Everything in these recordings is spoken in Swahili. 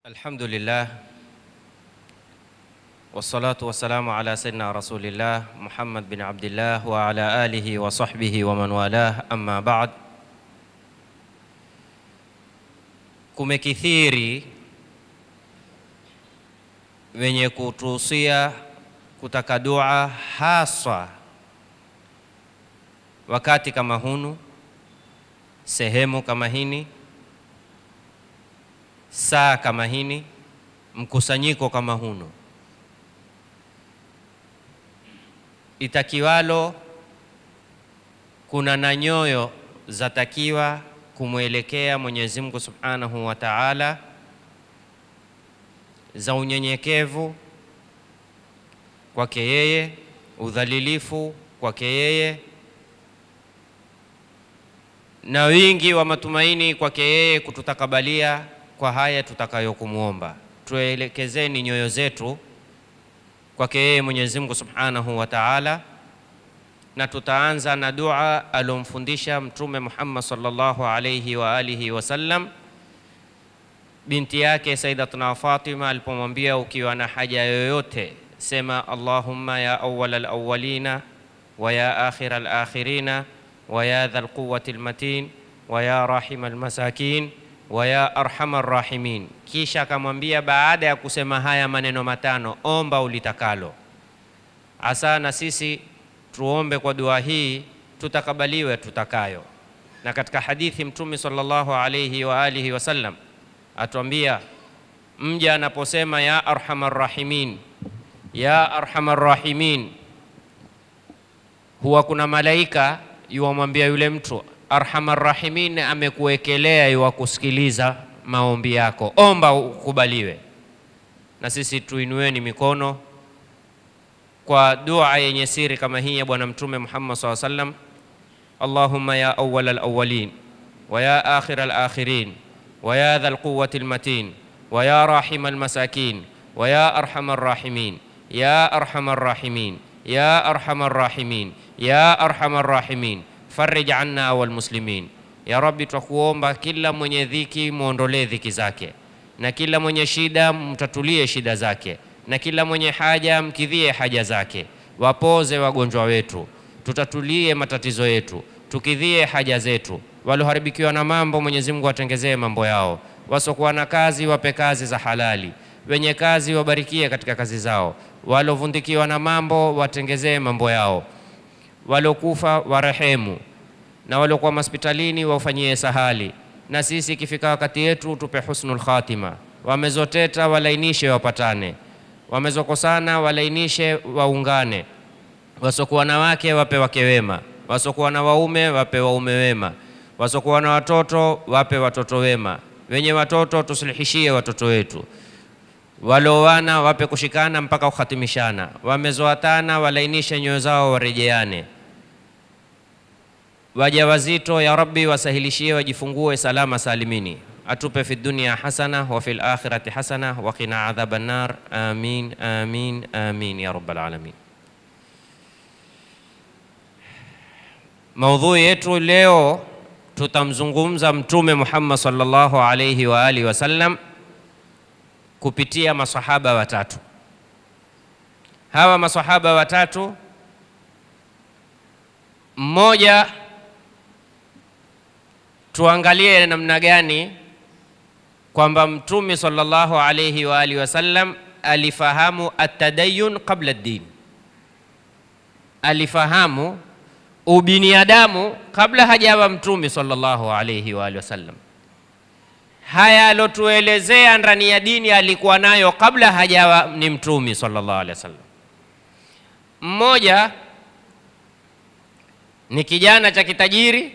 Alhamdulillah wassalatu wassalamu ala sayyidina rasulillah Muhammad bin Abdillah wa ala alihi wa sahbihi wa man walah, amma ba'd. Kumekithiri wenye kutuhusia kutaka dua haswa wakati kama hunu, sehemu kama hini saa kama hini, mkusanyiko kama huno, itakiwalo kuna na nyoyo zatakiwa kumwelekea Mwenyezi Mungu Subhanahu wa Ta'ala, za unyenyekevu kwake yeye, udhalilifu kwake yeye, na wingi wa matumaini kwake yeye kututakabalia kwa haya tutakayokumwomba. Tuelekezeni nyoyo zetu kwake yeye Mwenyezi Mungu Subhanahu wa Ta'ala, na tutaanza na dua alomfundisha Mtume Muhammad sallallahu alayhi wa alihi wasallam binti yake Sayyidatuna Fatima alipomwambia, ukiwa na haja yoyote sema Allahumma ya awwal alawwalina wa ya akhir alakhirina wa ya dhal quwwati almatin wa ya rahim almasakin wa ya arhamar rahimin. Kisha akamwambia baada ya kusema haya maneno matano, omba ulitakalo. Asa na sisi tuombe kwa dua hii tutakabaliwe tutakayo. Na katika hadithi Mtume sallallahu alayhi wa alihi wasallam atuambia, mja anaposema ya arhamar rahimin, ya arhamar rahimin, huwa kuna malaika yuwamwambia yule mtu Arhamar Rahimin amekuwekelea iwa kusikiliza maombi yako, omba ukubaliwe. Na sisi tuinueni mikono kwa dua yenye siri kama hii ya Bwana Mtume Muhammad SAW sallam, Allahumma ya awwal alawwalin wa ya akhir alakhirin wa ya dhal quwwati almatin wa ya rahim almasakin wa ya arhamar rahimin ya arhamar rahimin ya arhamar rahimin ya arhamar rahimin farij anna wal muslimin, ya Rabbi, twakuomba kila mwenye dhiki muondolee dhiki zake, na kila mwenye shida mtatulie shida zake, na kila mwenye haja mkidhie haja zake. Wapoze wagonjwa wetu, tutatulie matatizo yetu, tukidhie haja zetu. Walioharibikiwa na mambo, Mwenyezi Mungu watengezee mambo yao. Wasokuwa na kazi, wape kazi za halali. Wenye kazi wabarikie katika kazi zao. Waliovundikiwa na mambo, watengezee mambo yao waliokufa warehemu, na waliokuwa hospitalini waufanyie sahali, na sisi ikifika wakati yetu tupe husnul khatima. Wamezoteta walainishe wapatane, wamezokosana walainishe waungane, wasokuwa na wake wape wake wema, wasokuwa na waume wape waume wema, wasokuwa na watoto wape watoto wema, wenye watoto tusulihishie watoto wetu walioana wape kushikana mpaka kukhatimishana, wamezoatana walainishe nyoyo zao warejeane. Wajawazito ya Rabbi wasahilishie wajifungue salama salimini, atupe fi dunia hasana wa fil akhirati hasana wa qina adhaban nar. Amin, amin, amin ya rabbal alamin. Maudhui yetu leo tutamzungumza Mtume Muhammad sallallahu alayhi wa alihi wasallam kupitia masahaba watatu. Hawa masahaba watatu, mmoja tuangalie namna gani kwamba Mtume sallallahu alayhi wa alihi wasallam alifahamu atadayun qabla ad-din, alifahamu ubiniadamu kabla hajawa Mtume sallallahu alayhi wa alihi wasallam haya alotuelezea ndani ya dini alikuwa nayo kabla hajawa ni mtumi sallallahu alaihi wasallam. Mmoja ni kijana cha kitajiri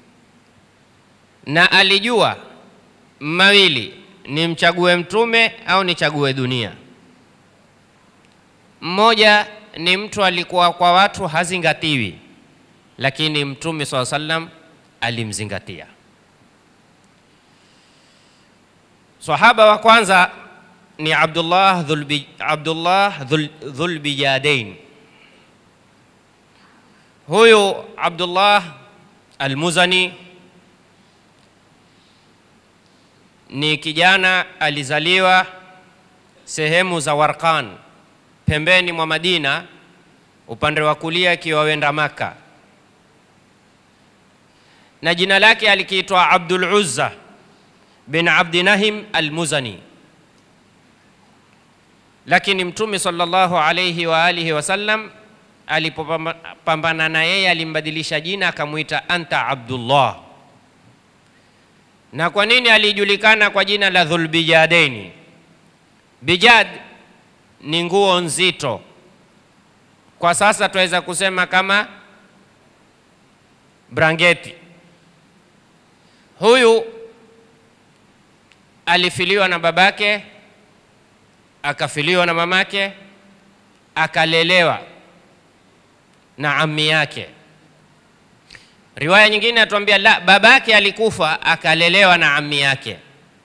na alijua mawili, ni mchague mtume au nichague dunia. Mmoja ni mtu alikuwa kwa watu hazingatiwi, lakini mtume sallallahu alaihi wasallam alimzingatia. Sahaba wa kwanza ni Abdullah Dhulbi, Abdullah Dhul, Dhulbijadain. Huyu Abdullah Almuzani ni kijana alizaliwa sehemu za Warqan, pembeni mwa Madina, upande wa kulia akiwa wenda Maka, na jina lake alikiitwa Abdul Uzza bin Abdi Nahim al-Muzani, lakini Mtume sallallahu alayhi wa alihi wasallam alipopambana na yeye alimbadilisha jina akamwita anta Abdullah. Na kwa nini alijulikana kwa jina la Dhulbijadaini? Bijad ni nguo nzito, kwa sasa tunaweza kusema kama brangeti. Huyu alifiliwa na babake, akafiliwa na mamake, akalelewa na ammi yake. Riwaya nyingine atuambia la, babake alikufa akalelewa na ammi yake,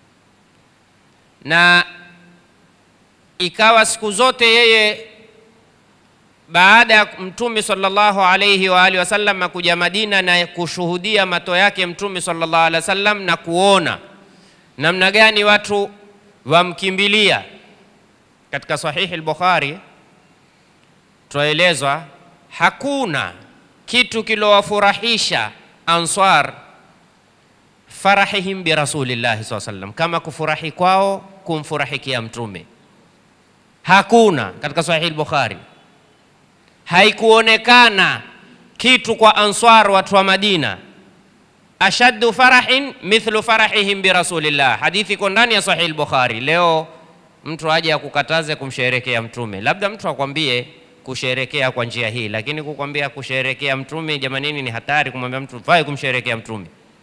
na ikawa siku zote yeye baada ya Mtume sallallahu alayhi wa alihi wasallam kuja Madina na kushuhudia mato yake Mtume sallallahu alaihi wasallam na kuona namna gani watu wamkimbilia. Katika Sahihi al-Bukhari twaelezwa hakuna kitu kilowafurahisha Ansar farahihim bi rasulillahi saa sallam, kama kufurahi kwao kumfurahikia Mtume. Hakuna katika Sahihi al-Bukhari, haikuonekana kitu kwa Ansar, watu wa Madina, ashaddu farahin mithlu farahihim bi rasulillah. Hadithi iko ndani ya Sahihi al-Bukhari. Leo mtu aje akukataze kumsherekea Mtume, labda mtu akwambie kusherekea kwa njia hii, lakini kukwambia kusherekea mtume, jamanini, ni hatari kumwambia mtu fai kumsherekea mtume.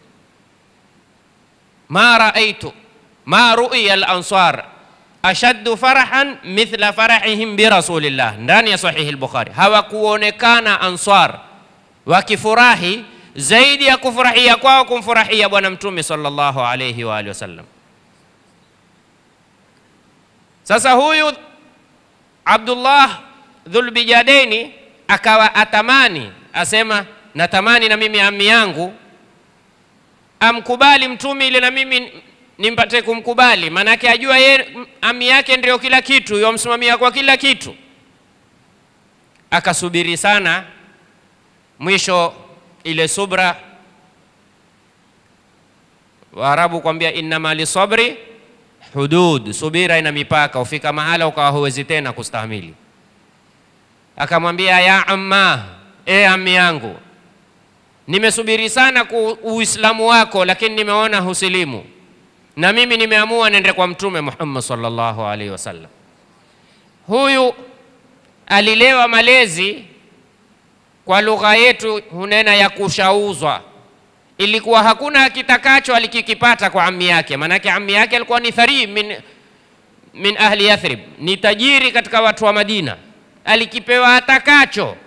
ma raaitu ma ruiya al-ansar ashaddu farahan mithla farahihim bi rasulillah, ndani ya sahihi al-Bukhari. Hawakuonekana ansar wakifurahi zaidi ya kufurahia kwao kumfurahia bwana mtume sallallahu alayhi wa alihi wasallam. Sasa huyu Abdullah Dhulbijadaini akawa atamani, asema natamani na mimi ammi yangu amkubali mtume ile na mimi nimpate kumkubali, maanake ajua ye ammi yake ndio kila kitu, yomsimamia kwa kila kitu. Akasubiri sana, mwisho ile subra, Waarabu kwambia innama lisabri hudud, subira ina mipaka, ufika mahala ukawa huwezi tena kustahimili akamwambia ya amma, e ammi yangu, nimesubiri sana ku uislamu wako, lakini nimeona husilimu, na mimi nimeamua nende kwa Mtume Muhammad sallallahu alaihi wasallam. Huyu alilewa malezi kwa lugha yetu hunena ya kushauzwa, ilikuwa hakuna akitakacho alikikipata kwa ammi yake, maanake ammi yake alikuwa ni thari min, min ahli Yathrib, ni tajiri katika watu wa Madina alikipewa atakacho.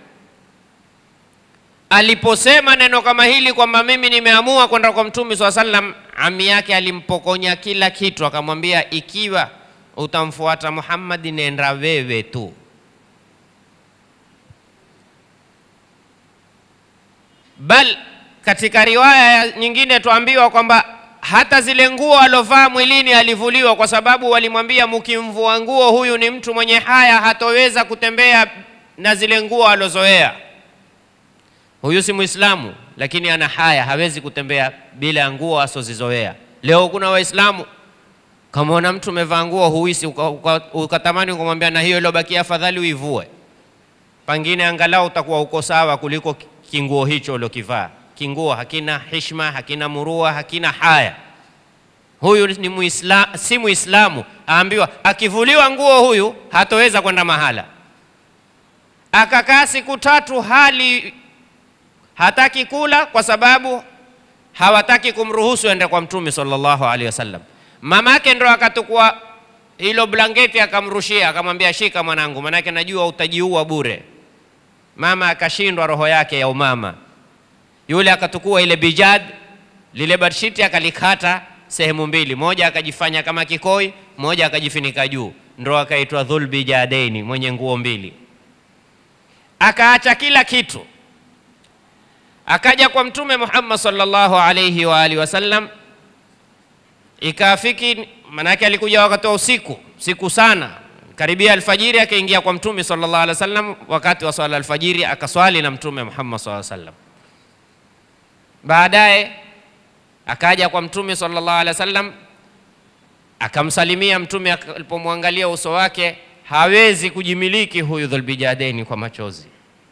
Aliposema neno kama hili kwamba mimi nimeamua kwenda kwa mtume swalla sallam, ami yake alimpokonya kila kitu, akamwambia ikiwa utamfuata Muhammad, nenda wewe tu. Bal katika riwaya nyingine tuambiwa kwamba hata zile nguo alovaa mwilini alivuliwa, kwa sababu walimwambia mkimvua nguo, huyu ni mtu mwenye haya, hatoweza kutembea na zile nguo alozoea. Huyu si Muislamu, lakini ana haya, hawezi kutembea bila ya nguo asozizoea. Leo kuna Waislamu kamwona mtu umevaa nguo huisi, ukatamani ukamwambia, na hiyo iliobakia afadhali uivue, pengine angalau utakuwa uko sawa kuliko kinguo hicho uliokivaa kinguo hakina hishma, hakina murua, hakina haya. Huyu ni muisla, si Muislamu. Aambiwa akivuliwa nguo huyu hatoweza kwenda mahala. Akakaa siku tatu hali hataki kula, kwa sababu hawataki kumruhusu ende kwa Mtume sallallahu alaihi wasallam. Mamake ndo akatukua hilo blanketi akamrushia, akamwambia shika mwanangu, manake najua utajiua bure. Mama akashindwa roho yake ya umama yule akatukua ile bijad lile badshiti akalikata sehemu mbili, moja akajifanya kama kikoi, moja akajifinika juu, ndo akaitwa Dhulbijadaini, mwenye nguo mbili. Akaacha kila kitu, akaja kwa Mtume Muhammad sallallahu alayhi wa alihi wasallam, Ikafiki, manake alikuja wakati wa usiku, siku sana, karibia alfajiri, akaingia kwa Mtume sallallahu alaihi wasallam wakati wa swala alfajiri, akaswali na Mtume Muhammad sallallahu alaihi wasallam. Baadaye akaja kwa Mtume sallallahu alaihi wasallam akamsalimia Mtume. Alipomwangalia uso wake, hawezi kujimiliki huyu Dhulbijadaini kwa machozi.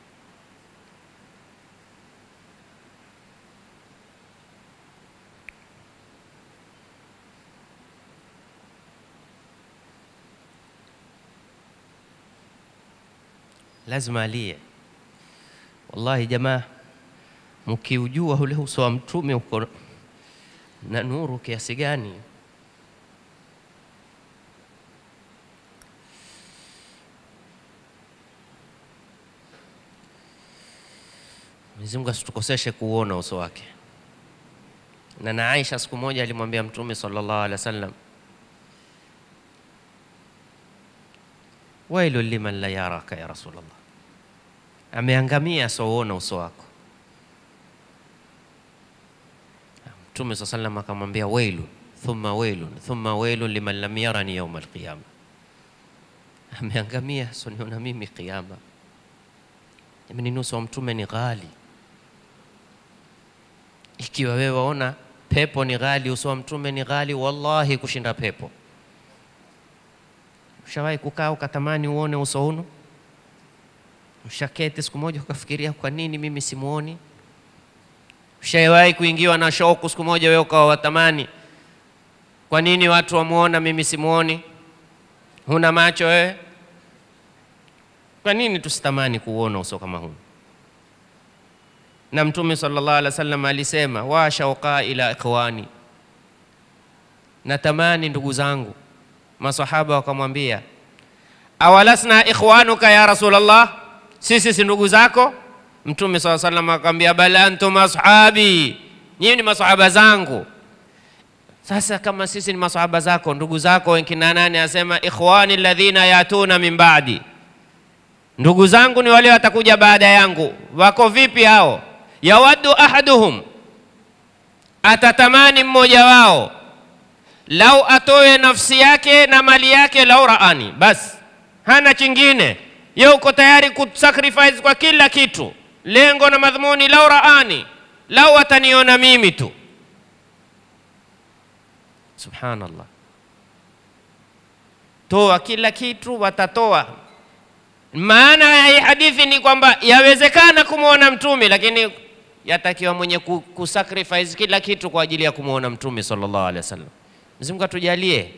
Lazima alie. Wallahi jamaa, mkiujua ule uso wa Mtume uko na nuru kiasi gani Mwenyezi Mungu asitukoseshe kuuona uso wake. Na na Aisha siku moja alimwambia Mtume sallallahu alaihi wasallam, wailu liman la yaraka ya Rasulullah, ameangamia asouona uso wako. Mtume saa sallam akamwambia wailu thumma wailun thumma wailun liman lam yarani yauma alqiyama, ameangamia soniona mimi qiyama. Jamani, uso wa Mtume ni ghali. Ikiwa wewe waona pepo ni ghali, uso wa Mtume ni ghali wallahi kushinda pepo. Ushawahi kukaa ukatamani uone uso uno? Ushaketi siku moja ukafikiria kwa nini mimi simuoni? Ushawahi kuingiwa na shauku siku moja wewe ukawa watamani kwa nini watu wamuona mimi simuoni? Huna macho wewe? Kwa nini tusitamani kuuona uso kama huu? Na Mtume sallallahu alaihi wasallam alisema, wa shauqa ila ikhwani, natamani ndugu zangu. Masahaba wakamwambia, awalasna ikhwanuka ya Rasulullah, sisi si ndugu zako? Mtume sallallahu alaihi wasallam akamwambia, bal antum ashabi, nyinyi ni masahaba zangu. Sasa kama sisi ni masahaba zako, ndugu zako wengine nani? Asema ikhwani alladhina yatuna min ba'di ndugu zangu ni wale watakuja baada yangu. Wako vipi hao? yawaddu ahaduhum, atatamani mmoja wao, lau atoe nafsi yake na mali yake, lau raani, basi hana chingine, ye uko tayari kusacrifice kwa kila kitu, lengo na madhumuni, lau raani, lau ataniona mimi tu. Subhanallah, toa kila kitu, watatoa maana ya hii hadithi ni kwamba yawezekana kumwona mtume, lakini yatakiwa mwenye kusacrifice kila kitu kwa ajili ya kumwona mtume sallallahu alaihi wasallam. Mwenyezi Mungu atujalie.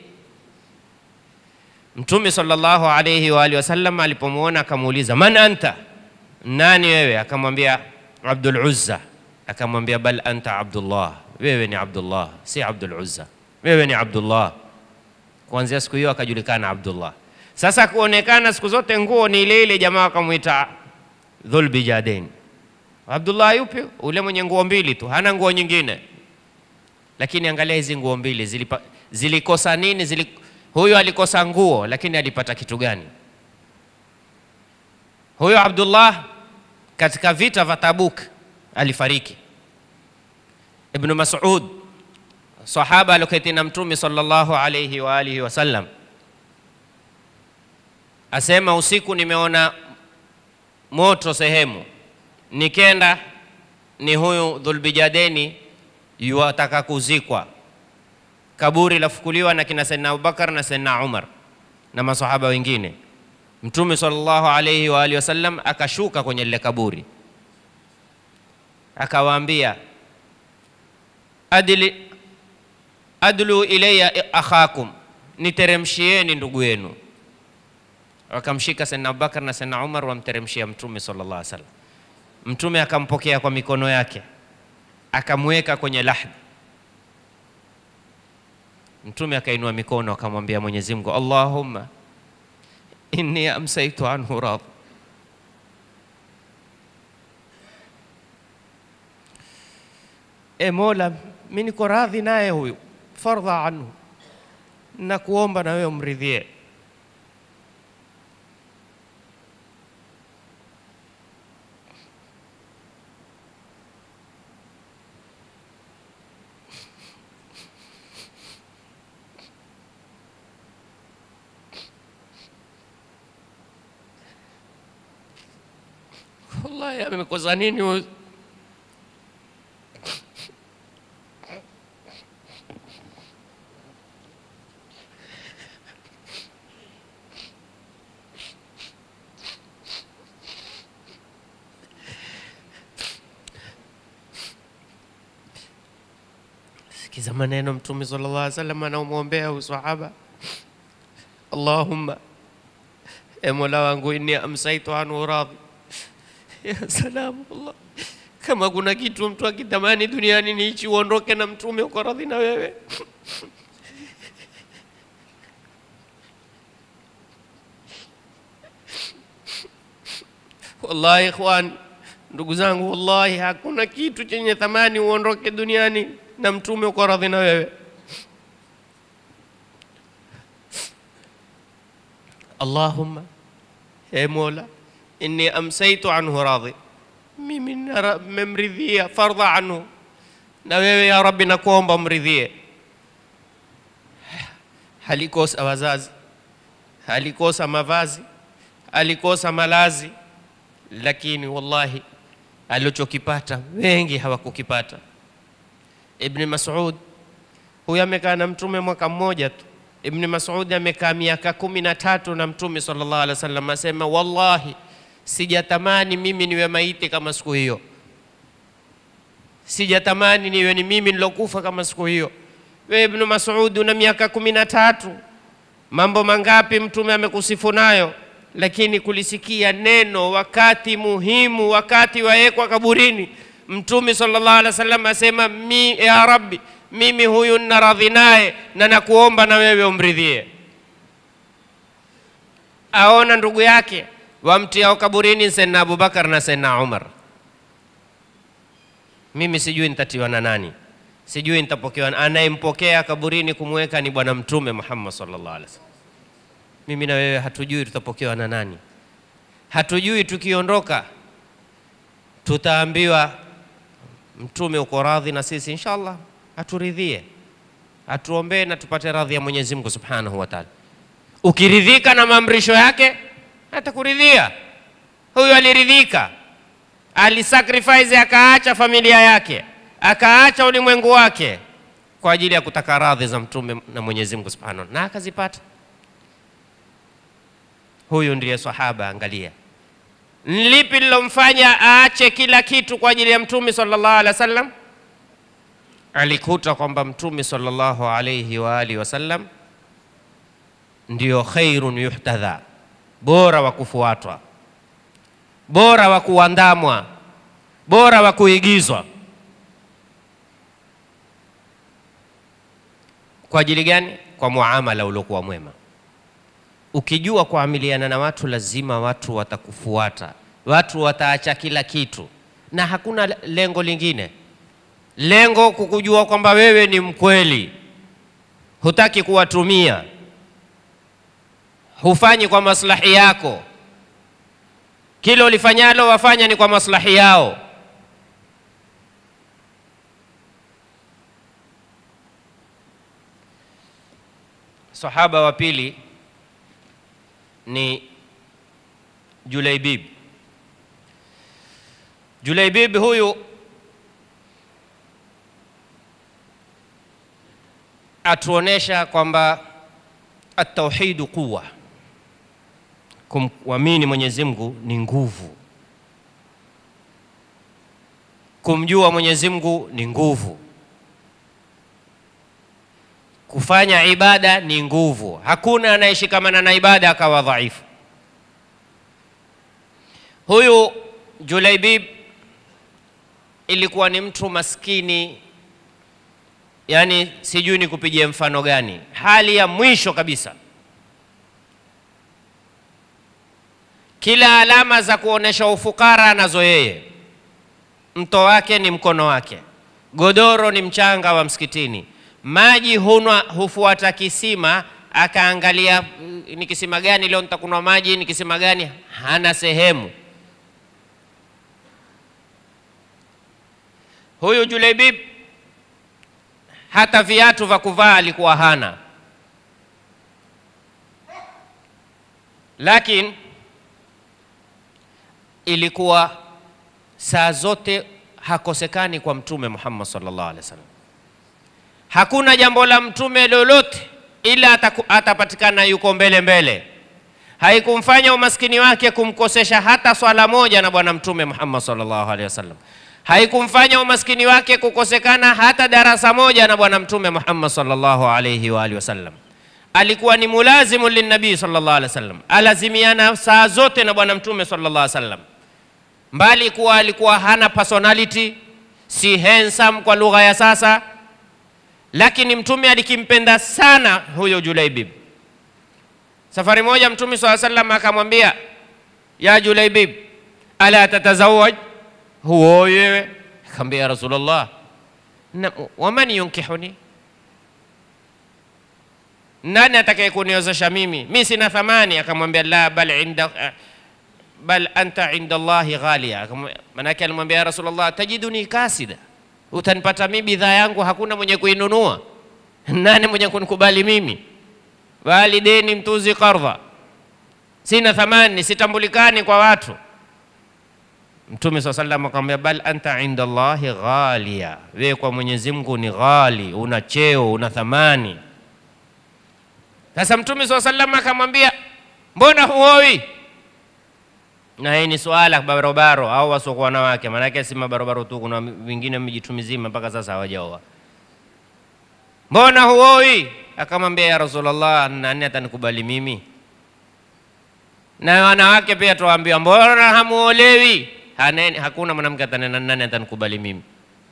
Mtume sallallahu alaihi wa alihi wasallam alipomwona akamuuliza, man anta, nani wewe? Akamwambia Abdul Uzza. Akamwambia bal anta Abdullah, wewe ni Abdullah, si Abdul Uzza, wewe ni Abdullah. Kuanzia siku hiyo akajulikana Abdullah. Sasa kuonekana siku zote nguo ni ile ile, jamaa wakamwita Dhulbijadain. Abdullah yupi? Ule mwenye nguo mbili tu, hana nguo nyingine. Lakini angalia hizi nguo mbili zilipa, zilikosa nini? Zili, huyo alikosa nguo, lakini alipata kitu gani? Huyo Abdullah katika vita vya Tabuk alifariki. Ibn Mas'ud sahaba aloketi na Mtume sallallahu alayhi wa alihi wasallam asema usiku nimeona moto sehemu, nikenda ni huyu Dhulbijadeni yuwataka kuzikwa, kaburi lafukuliwa na kina Saidna Abubakar na Saidna Umar na masahaba wengine. Mtume sallallahu alayhi wa alihi wasallam akashuka kwenye lile kaburi, akawaambia adli adlu ilayya akhakum, niteremshieni ndugu yenu wakamshika Saidna Abubakar na Saidna Umar wamteremshia Mtume sallallahu alaihi wasallam. Mtume akampokea kwa mikono yake akamweka kwenye lahdi. Mtume akainua mikono akamwambia Mwenyezi Mungu, Allahumma inni amsaitu anhu radhi, e Mola, mimi niko radhi naye huyu, fardha anhu, nakuomba na wewe umridhie. wallahi amekosa nini huyu? Sikiza maneno Mtume sallallahu alaihi wasallam anaomwombea huyu sahaba, Allahumma e Mola wangu, inni amsaitu anhu radhi. Ya salamu Allah, kama kuna kitu mtu akitamani duniani ni hichi, uondoke na Mtume uko radhi na wewe. Wallahi ikhwan, ndugu zangu, wallahi hakuna kitu chenye thamani uondoke duniani na Mtume uko radhi na wewe. Allahumma e Mola, inni amsaitu anhu radhi, mimi memridhia fardha anhu, na wewe ya Rabbi nakuomba mridhie. Halikosa wazazi, halikosa mavazi, alikosa malazi, lakini wallahi alichokipata wengi hawakukipata. Ibni Mas'ud huyu amekaa na mtume mwaka mmoja tu. Ibni Mas'ud amekaa miaka kumi na tatu na mtume sallallahu alaihi wasallam, asema wallahi, sijatamani mimi niwe maiti kama siku hiyo, sijatamani niwe ni mimi nilokufa kama siku hiyo. Wewe Ibnu Mas'ud una miaka kumi na tatu, mambo mangapi mtume amekusifu nayo, lakini kulisikia neno wakati muhimu, wakati waekwa kaburini, mtume sallallahu alaihi wasallam asema mi, ya Rabbi mimi huyu nina radhi naye na nakuomba na wewe umridhie. Aona ndugu yake wamtiao kaburini Sayyidina Abubakar na Sayyidina Umar. Mimi sijui nitatiwa na nani, sijui nitapokewa. Anayempokea kaburini kumweka ni Bwana Mtume Muhammad sallallahu alaihi wasallam. Mimi na wewe hatujui tutapokewa na nani, hatujui tukiondoka tutaambiwa Mtume uko radhi na sisi, inshallah aturidhie, atuombee na tupate radhi ya Mwenyezi Mungu Subhanahu wa Ta'ala. Ukiridhika na maamrisho yake atakuridhia. Huyu aliridhika, alisacrifice, akaacha familia yake, akaacha ulimwengu wake kwa ajili ya kutaka radhi za Mtume na Mwenyezi Mungu Subhanahu na akazipata. Huyu ndiye sahaba. Angalia lipi lilomfanya aache kila kitu kwa ajili ya Mtume sallallahu alaihi wasallam alikuta kwamba mtume sallallahu alayhi wa alihi wasallam ndio khairun yuhtadha, bora wa kufuatwa, bora wa kuandamwa, bora wa kuigizwa. Kwa ajili gani? Kwa muamala uliokuwa mwema. Ukijua kuamiliana na watu, lazima watu watakufuata, watu wataacha kila kitu, na hakuna lengo lingine lengo kukujua kwamba wewe ni mkweli, hutaki kuwatumia, hufanyi kwa maslahi yako, kila ulifanyalo wafanya ni kwa maslahi yao. Sahaba wa pili ni Julaibib. Julaibib huyu atuonesha kwamba atauhidu quwa, kumwamini Mwenyezi Mungu ni nguvu, kumjua Mwenyezi Mungu ni nguvu, kufanya ibada ni nguvu. Hakuna anayeshikamana na ibada akawa dhaifu. Huyu Julaibib ilikuwa ni mtu maskini Yaani, sijui ni kupigia mfano gani, hali ya mwisho kabisa. Kila alama za kuonesha ufukara anazo yeye. Mto wake ni mkono wake, godoro ni mchanga wa msikitini, maji hunwa hufuata kisima, akaangalia ni kisima gani leo nitakunywa maji, ni kisima gani, hana sehemu. Huyu Julaibib hata viatu vya kuvaa alikuwa hana, lakini ilikuwa saa zote hakosekani kwa Mtume Muhammad sallallahu alaihi wasallam. Hakuna jambo la mtume lolote ila ataku, atapatikana yuko mbele mbele. Haikumfanya umaskini wake kumkosesha hata swala moja na Bwana Mtume Muhammad sallallahu alaihi wasallam. Haikumfanya umaskini wake kukosekana hata darasa moja na Bwana Mtume Muhammad sallallahu alaihi wa alihi wasallam. Alikuwa ni mulazimu linnabii sallallahu alaihi wasallam, alazimiana saa zote na Bwana Mtume sallallahu alaihi wasallam, mbali kuwa alikuwa hana personality, si handsome kwa lugha ya sasa, lakini Mtume alikimpenda sana huyo Julaibib. Safari moja Mtume swalla sallam akamwambia, ya Julaibib, ala tatazawaj, huowi wewe? Akamwambia ya Rasulullah, "Na- waman yunkihuni, nani atakaye kuniozesha mimi? Mi sina thamani. Akamwambia la, bal inda bal anta inda Allahi ghalia. Akamwambia- Manake alimwambia ya Rasulullah, tajiduni kasida, utanipata mimi bidhaa yangu hakuna mwenye kuinunua. Nani mwenye kunikubali mimi? walideni mtuzi qardha, sina thamani, sitambulikani kwa watu. Mtume saa salam akamwambia bal anta inda Allahi ghalia, wewe kwa Mwenyezi Mungu ni ghali, una cheo, una thamani. Sasa Mtume saa salam akamwambia mbona huowi? Na hii ni swala barobaro au wasiokuwa wanawake, maanake si mabarobaro tu, kuna wengine mijitu mizima mpaka sasa hawajaoa. Mbona huoi? Akamwambia ya Rasulullah, nani atanikubali mimi? Na wanawake pia tuwaambiwa, mbona hamuolewi? Haneni, hakuna mwanamke atanena nani atanikubali mimi.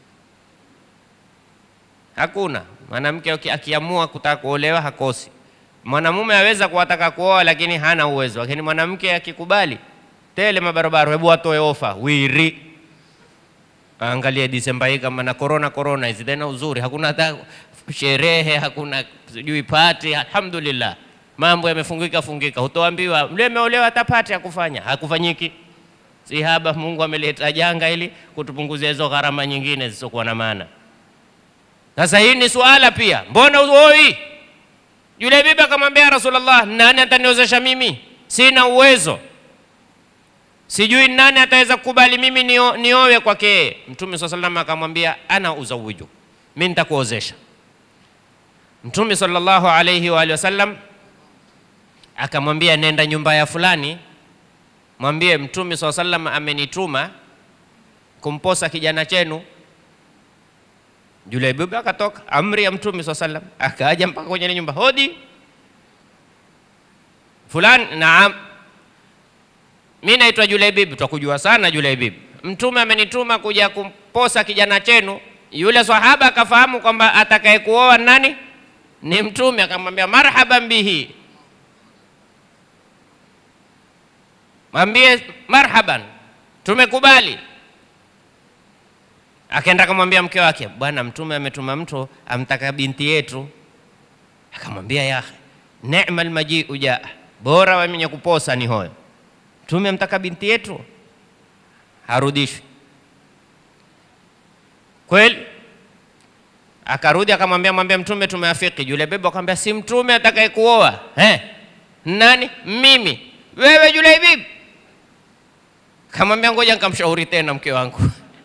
Hakuna mwanamke aki- akiamua kutaka kuolewa hakosi. Mwanamume aweza kuwataka kuoa lakini hana uwezo, lakini mwanamke akikubali tele mabarabara, hebu watoe ofa wiri Angalia Disemba hii kama na corona corona hizi tena uzuri, hakuna hata sherehe, hakuna sijui pati. Alhamdulillah, mambo yamefungika fungika. Hutoambiwa mle ameolewa hata pati ya kufanya, hakufanyiki. Si haba, Mungu ameleta janga ili kutupunguzia hizo gharama nyingine zisizokuwa na maana. Sasa hii ni suala pia, mbona uoi? Yule bibi akamwambia Rasulullah, nani ataniozesha mimi? Sina uwezo sijui nani ataweza kukubali mimi nio- niowe kwake yeye. Mtume saa salam akamwambia ana uzawiju, mi nitakuozesha. Mtume sallallahu alaihi wa alihi wasallam akamwambia nenda nyumba ya fulani, mwambie Mtume saa salam amenituma kumposa kijana chenu. Yule bibi akatoka, amri ya Mtume saa salam, akaja mpaka kwenye ile nyumba, hodi fulani, naam mi naitwa Julaibib, twakujua sana Julaibib. Mtume amenituma kuja kumposa kijana chenu. Yule sahaba akafahamu kwamba atakaye kuoa nani ni Mtume, akamwambia marhaban bihi, mwambie marhaban, tumekubali. Akaenda akamwambia mke wake, bwana Mtume ametuma mtu amtaka binti yetu. Akamwambia ya akhi, nema almajiu jaa, bora wa mwenye kuposa ni hoyo Mtume amtaka binti yetu harudishwi kweli. Akarudi akamwambia mwambie Mtume tumeafiki. Yule bebe akamwambia si Mtume atakaye kuoa eh? Nani? Mimi. Wewe yule bibi? Kamwambia ngoja nikamshauri tena mke wangu.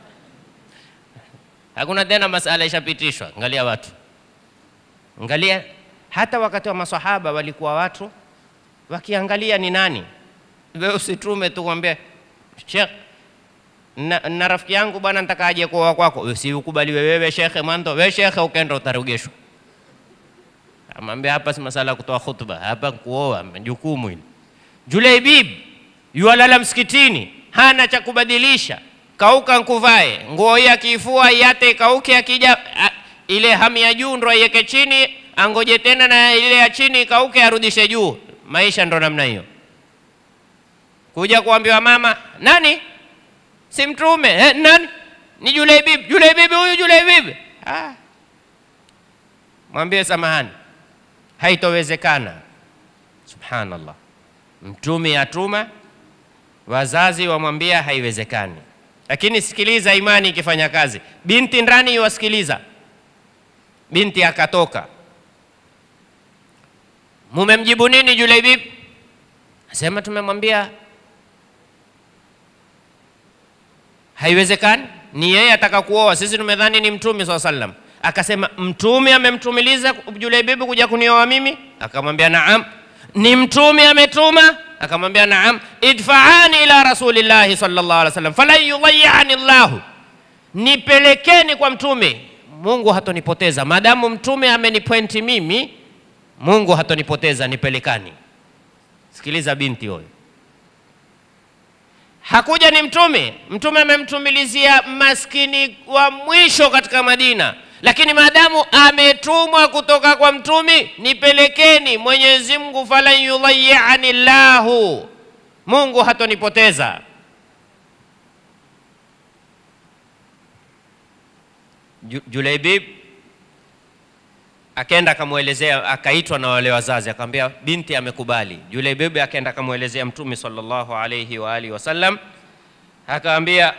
Hakuna tena masala ishapitishwa. Angalia watu, angalia hata wakati wa masahaba walikuwa watu wakiangalia ni nani wewe usitume tu kwambie Sheikh, na, na rafiki yangu bwana nataka aje kuoa kwako. Wewe Si ukubaliwe wewe shekhe mwanzo, wewe shekhe ukenda utarugeshwa. Amwambia hapa si masala ya kutoa khutba, hapa kuoa jukumu hili. Julaibib yualala msikitini, hana cha kubadilisha, kauka nkuvae nguo hii akiifua iate ikauke, akija a- ile hamu ya juu ndo aiweke chini, angoje tena na ile ya chini ikauke, arudishe juu. Maisha ndo namna hiyo kuja kuambiwa mama nani si mtume eh, nani ni Julaibib Julaibib huyu Julaibib ah. mwambie samahani haitowezekana subhanallah mtume atuma wazazi wamwambia haiwezekani lakini sikiliza imani ikifanya kazi binti ndani iwasikiliza binti akatoka mumemjibu nini Julaibib asema tumemwambia haiwezekani. Ni yeye ataka kuoa, sisi tumedhani ni mtume swalla sallam. Akasema mtume amemtumiliza Julaibibu kuja kunioa mimi? Akamwambia naam. Ni mtume ametuma? Akamwambia naam. idfaani ila rasulillahi sallallahu alaihi wasallam falan yudhayyani llahu, nipelekeni kwa mtume, Mungu hatonipoteza maadamu mtume amenipointi mimi, Mungu hatonipoteza, nipelekani. Sikiliza binti huyo hakuja ni mtume. Mtume amemtumilizia maskini wa mwisho katika Madina, lakini maadamu ametumwa kutoka kwa mtume, nipelekeni. Mwenyezi Mungu, falan yudhayyani llahu, Mungu hatonipoteza. Ju- Julaibib akaenda akamwelezea, akaitwa na wale wazazi, akamwambia binti amekubali. Julaibib akaenda akamwelezea Mtume sallallahu alayhi wa alihi wasallam, akamwambia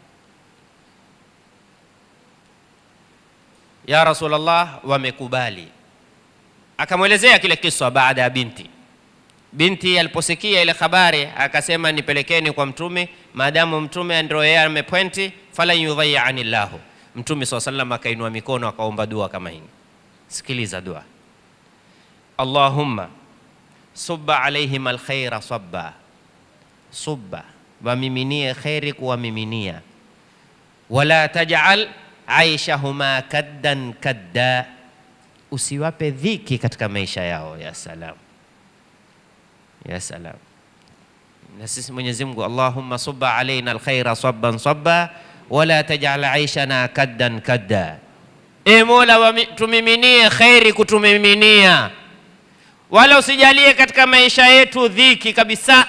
ya Rasulullah, wamekubali. Akamwelezea kile kiswa baada ya binti. Binti aliposikia ile habari akasema, nipelekeni kwa Mtume, maadamu Mtume ndio yeye amepwenti, falan yudhayyani llahu. Mtume swalla sallam akainua mikono akaomba dua kama hii. Sikiliza dua. Allahumma subba alaihim alkhaira sabba, subba wamiminie kheri kuwamiminia, wala tajal aishahuma kaddan kadda, usiwape dhiki katika maisha yao. Ya salam, ya salam. Na sisi Mwenyezi Mungu, Allahumma subba alaina alkhaira sabban sabba wala tajal aishana kaddan kadda E Mola, wami- tumiminie kheri kutumiminia, wala usijalie katika maisha yetu dhiki kabisa.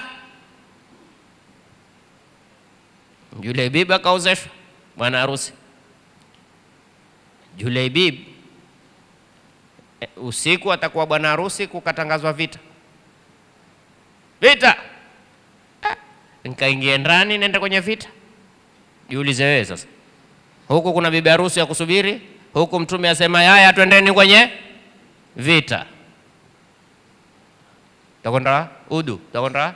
Julaibib akaozeshwa bwana harusi. Julaibib e, usiku atakuwa bwana harusi, kukatangazwa vita vita. Ah, nikaingia ndani, nenda kwenye vita. Jiulize wewe sasa, huku kuna bibi harusi ya kusubiri huku mtume asema yaya, twendeni kwenye vita. Takwenda udu, takwenda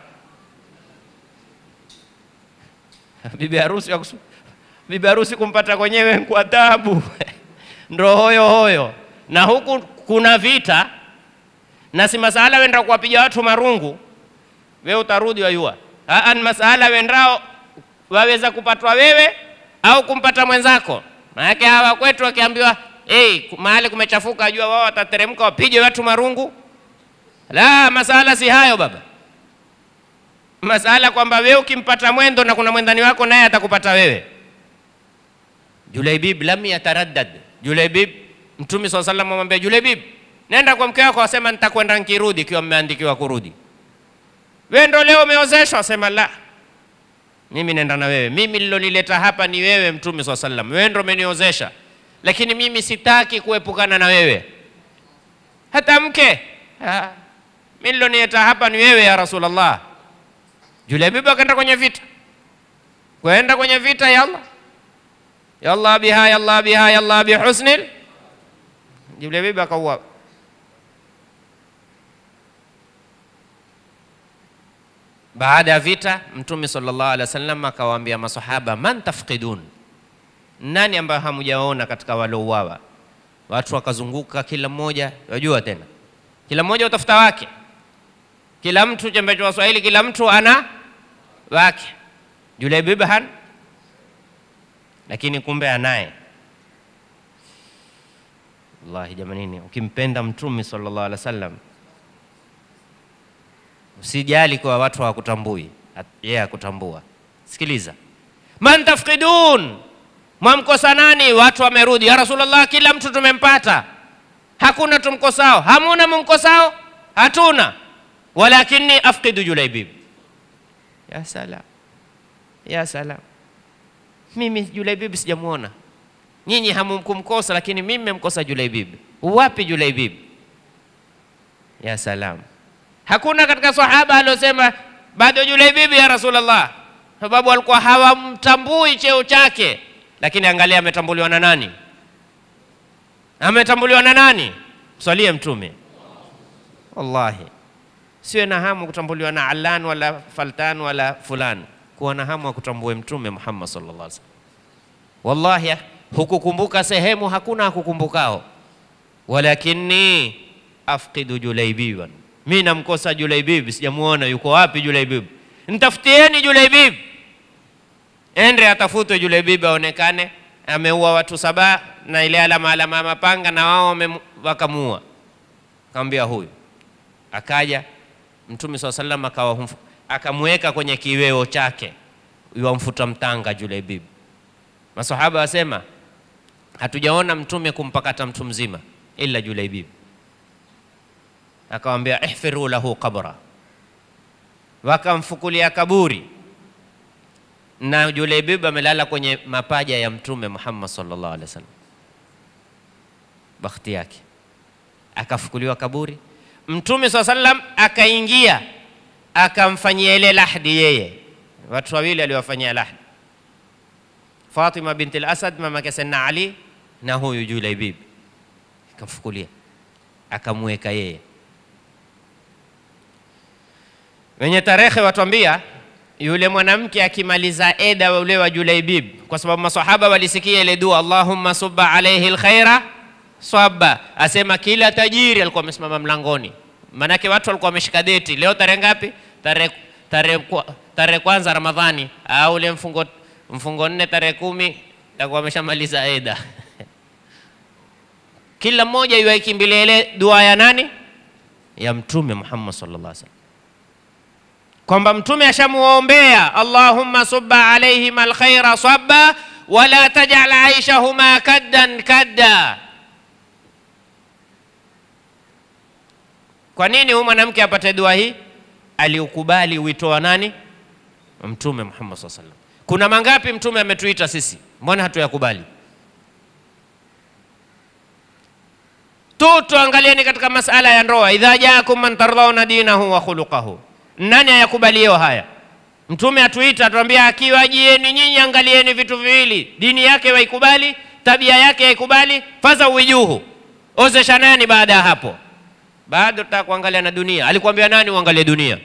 bibi harusi ya kusu- bibi harusi kumpata kwenyewe kwa tabu ndo hoyo hoyo, na huku kuna vita, na si masala wenda kuwapiga watu marungu, wewe utarudi wayua. Aa, ni masala wendao waweza kupatwa wewe au kumpata mwenzako. Maanake hawa kwetu wakiambiwa hey, mahali kumechafuka, ajua wao watateremka wapige watu marungu. La, masala si hayo baba, masala kwamba wewe ukimpata mwendo na kuna mwendani wako naye atakupata wewe. Julaibib lam yataraddad. Julaibib, Mtume swalla sallam amwambia Julaibib, nenda kwa mke wako, asema nitakwenda nikirudi, ikiwa mmeandikiwa kurudi. Wewe ndo leo umeozeshwa? Asema la, mimi nenda na wewe. Mimi nilolileta hapa ni wewe, Mtume swalla sallam, wewe ndo umeniozesha, lakini mimi sitaki kuepukana na wewe. Hata mke Ah, mimi nilolileta hapa ni wewe ya Rasulullah. Julaibib akaenda kwenye vita, kwenda kwenye vita, yalla yalla biha yalla biha yalla bihusnil. Julaibib akauawa. Baada ya vita, Mtume sallallahu alaihi wasallam akawaambia masahaba, man tafqidun, nani ambayo hamujaona katika waliouawa? Watu wakazunguka, kila mmoja, wajua tena, kila mmoja utafuta wake, kila mtu chembe cha Waswahili, kila mtu ana wake. Julaibib han, lakini kumbe anaye. Wallahi jamanini, ukimpenda Mtume sallallahu alaihi wasallam Usijali kwa watu hawakutambui, At- yeye akutambua. Sikiliza, man tafqidun, mwamkosa nani? Watu wamerudi, ya Rasulullah, kila mtu tumempata, hakuna tumkosao. Hamuna mumkosao? Hatuna, walakini afqidu Julaibib. Ya salam, ya salam, mimi Julaibib sijamuona. Nyinyi hamkumkosa, lakini mimi mmemkosa Julaibib. Wapi Julaibib? Ya salam Hakuna katika sahaba aliosema bado Julaibibi ya Rasulullah, sababu walikuwa hawamtambui cheo chake. Lakini angalia, ametambuliwa na nani? Ametambuliwa na nani? Mswalie Mtume. Wallahi siwe na hamu kutambuliwa na Alan wala Faltan wala fulani. kuwa na hamu ya kutambue Mtume Muhammad sallallahu alaihi wasallam. Wallahi, hukukumbuka sehemu hakuna akukumbukao, walakini afqidu Julaibiban, mi namkosa Julaibib, sijamuona yuko wapi Julaibib? Ntafutieni Julaibib, ende atafutwe Julaibib aonekane ameua watu saba na ile alama alama ya mapanga, na wao wakamuua. Akamwambia huyu, akaja Mtume swalla sallam akawa akamweka kwenye kiweo chake, yuamfuta mtanga Julaibib. Masahaba wasema hatujaona Mtume kumpakata mtu mzima ila Julaibib. Akawambia ihfiru lahu qabra, wakamfukulia kaburi na Julaibib amelala kwenye mapaja ya Mtume Muhammad sallallahu alaihi wasallam. Bakhti yake akafukuliwa kaburi, Mtume swalla sallam akaingia akamfanyia ile lahdi. Yeye watu wawili aliwafanyia lahdi, Fatima binti al-Asad mama yake Sayyidina Ali na huyu Julaibib, akamfukulia akamweka yeye. Wenye tarehe watuambia yule mwanamke akimaliza eda ule wa Julaibib, kwa sababu masahaba walisikia ile dua, Allahumma subba alayhi alkhaira swaba, asema kila tajiri alikuwa amesimama mlangoni, maanake watu walikuwa wameshika deti. Leo tarehe ngapi? Tarehe tarehe tarehe kwanza Ramadhani au ule mfungo mfungo nne tarehe kumi takuwa ameshamaliza eda kila mmoja iwaikimbilia ile dua ya nani? Ya Mtume Muhammad sallallahu alaihi wasallam kwamba mtume ashamuombea Allahumma subba alaihim alkhaira sabba wala tajal aishahuma kaddan kadda. Kwa nini huyu mwanamke apate dua hii? Aliukubali wito wa nani? Mtume Muhammad sallallahu alaihi wasallam. Kuna mangapi mtume ametuita sisi, mbona hatuyakubali? tu tuangalieni katika masala ya ndoa, idha jaakum man tardhauna dinahu wa khuluqahu nani ayakubalio haya? Mtume atuita atuambia, akiwajieni nyinyi, angalieni vitu viwili, dini yake waikubali, tabia yake yaikubali, faza uwijuhu, ozesha nani. Baada ya hapo, bado tutaka kuangalia na dunia. Alikwambia nani uangalie dunia?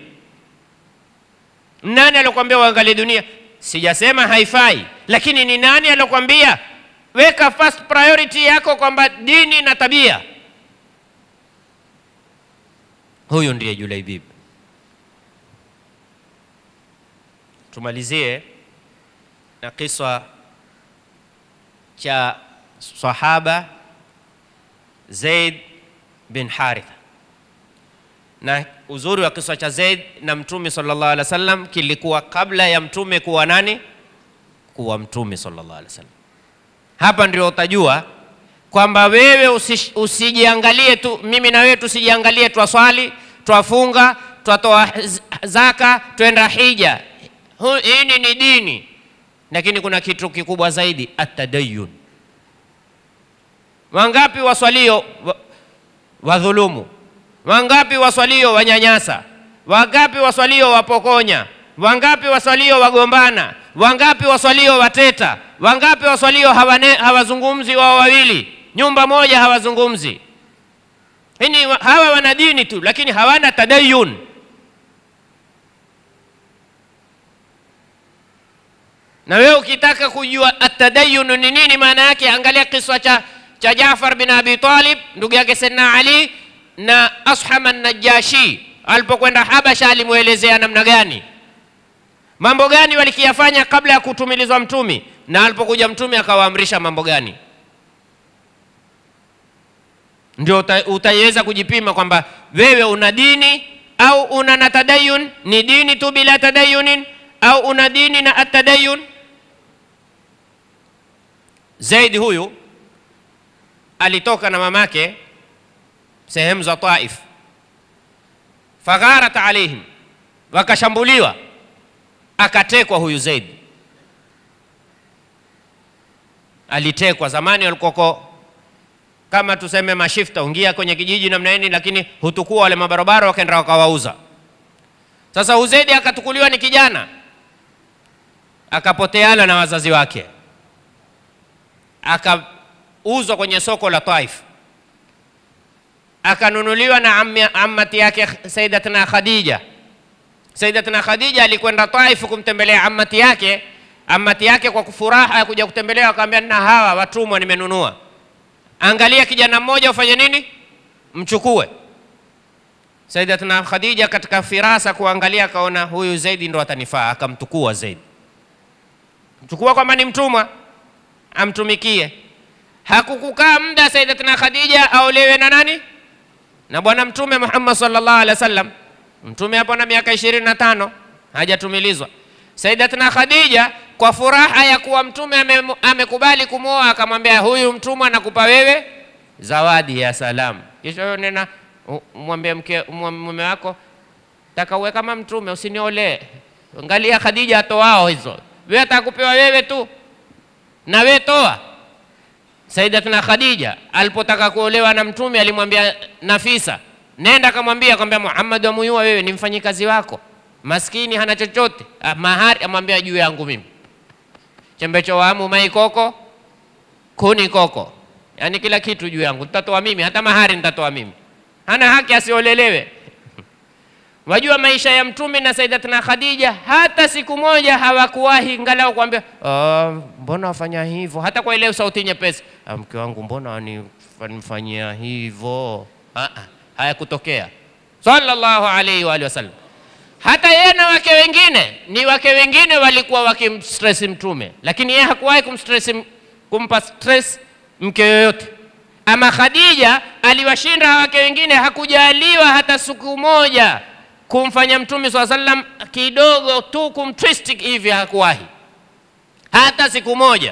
Nani alikwambia uangalie dunia? Sijasema haifai, lakini ni nani alikwambia weka first priority yako kwamba dini na tabia? Huyu ndiye Julaibib. Tumalizie na kiswa cha sahaba Zaid bin Haritha. Na uzuri wa kiswa cha Zaid na Mtume sallallahu alaihi wasallam kilikuwa kabla ya Mtume kuwa nani? Kuwa Mtume sallallahu alaihi wasallam. Hapa ndio utajua kwamba wewe usi, usijiangalie tu, mimi na wewe tusijiangalie, twaswali, twafunga, twatoa zaka, twenda hija hii ni dini, lakini kuna kitu kikubwa zaidi, atadayun. Wangapi waswalio wadhulumu? Wangapi waswalio wanyanyasa? Wangapi waswalio wapokonya? Wangapi waswalio wagombana? Wangapi waswalio wateta? Wangapi waswalio hawane, hawazungumzi wao wawili, nyumba moja hawazungumzi? Hini hawa wana dini tu, lakini hawana tadayun. Na wewe ukitaka kujua atadayunu ni nini maana yake, angalia kiswa cha, cha Jaafar bin Abi Talib ndugu yake Sayyidina Ali na Asham an-Najashi alipokwenda Habasha, alimwelezea namna gani, mambo gani walikiyafanya kabla ya kutumilizwa mtumi, na alipokuja mtumi akawaamrisha mambo gani. Ndio utaiweza kujipima kwamba wewe una dini au una na tadayun. Ni dini tu bila tadayunin au una dini na atadayun. Zaidi huyu alitoka na mamake sehemu za Taif, fagharat alaihim, wakashambuliwa, akatekwa huyu Zaid. Alitekwa zamani, walikoko kama tuseme mashifta, ungia kwenye kijiji namna nini, lakini hutukua wale mabarabara, wakaenda wakawauza. Sasa Uzaidi akatukuliwa ni kijana, akapoteana na wazazi wake, akauzwa kwenye soko la Taif, akanunuliwa na ammi, ammati yake Sayyidatuna Khadija, Sayyidatina Khadija alikwenda Taif kumtembelea amati yake. Amati yake kwa furaha ya kuja kutembelea, akamwambia na hawa watumwa nimenunua, angalia kijana mmoja ufanye nini, mchukue. Sayyidatina Khadija katika firasa kuangalia, akaona huyu Zaidi ndo atanifaa, akamtukua Zaidi, mchukua kwamba ni mtumwa amtumikie. Hakukukaa muda Sayyidatina Khadija aolewe na nani? Na bwana Mtume Muhammad sallallahu alaihi wasallam. Mtume hapo na miaka ishirini na tano hajatumilizwa. Sayyidatina Khadija kwa furaha ya kuwa Mtume ame- amekubali kumwoa, akamwambia huyu mtumwa nakupa wewe zawadi ya salamu. Kisha wewe nena u- mwambie mke mwa- mume wako taka uwe kama Mtume, usiniolee. Angalia Khadija atoao hizo, wewe atakupewa wewe tu na wewe toa. Sayyidatina Khadija alipotaka kuolewa na Mtume alimwambia Nafisa, nenda kamwambia kwambia Muhammad amuyua wewe ni mfanyikazi wako, maskini hana chochote, ah, mahari amwambia juu yangu mimi, chembecho wamu mai koko kuni koko, yaani kila kitu juu yangu nitatoa mimi, hata mahari nitatoa mimi, hana haki asiolelewe. Wajua maisha ya Mtume na Sayyidatina Khadija, hata siku moja hawakuwahi ngalau kuambia "Ah, mbona wafanya hivyo, hata kwa ile sauti nyepesi, "Ah, mke wangu mbona wani- wanifanyia hivyo. Ah, ah, Hayakutokea sallallahu alaihi wa alihi wasallam. Hata yeye na wake wengine ni wake wengine walikuwa wakimstress Mtume, lakini yeye hakuwahi kumstress, m- kumpa stress mke yoyote. Ama Khadija aliwashinda wake wengine, hakujaliwa hata siku moja kumfanya Mtume swalla sallam kidogo tu kumtwist hivi, hakuwahi hata siku moja.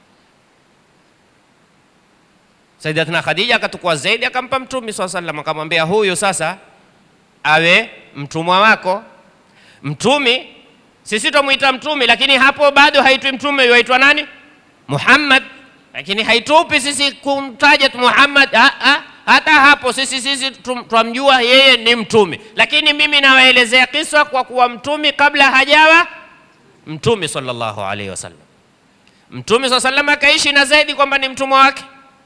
Sayyidatina Khadija akatukua zaidi akampa Mtume swalla sallam, akamwambia huyu sasa awe mtumwa wako. Mtumi sisi tumwita mtumi, lakini hapo bado haitwi mtume, yuaitwa nani? Muhammad. Lakini haitupi sisi kumtaja tu Muhammad. Ah, ah, hata hapo sisi sisi tum- twamjua yeye ni mtume, lakini mimi nawaelezea kisa kwa kuwa mtumi kabla hajawa mtume sallallahu alaihi wasallam. Mtume sallallahu alaihi wasallam akaishi na Zaidi kwamba ni mtumwa wake.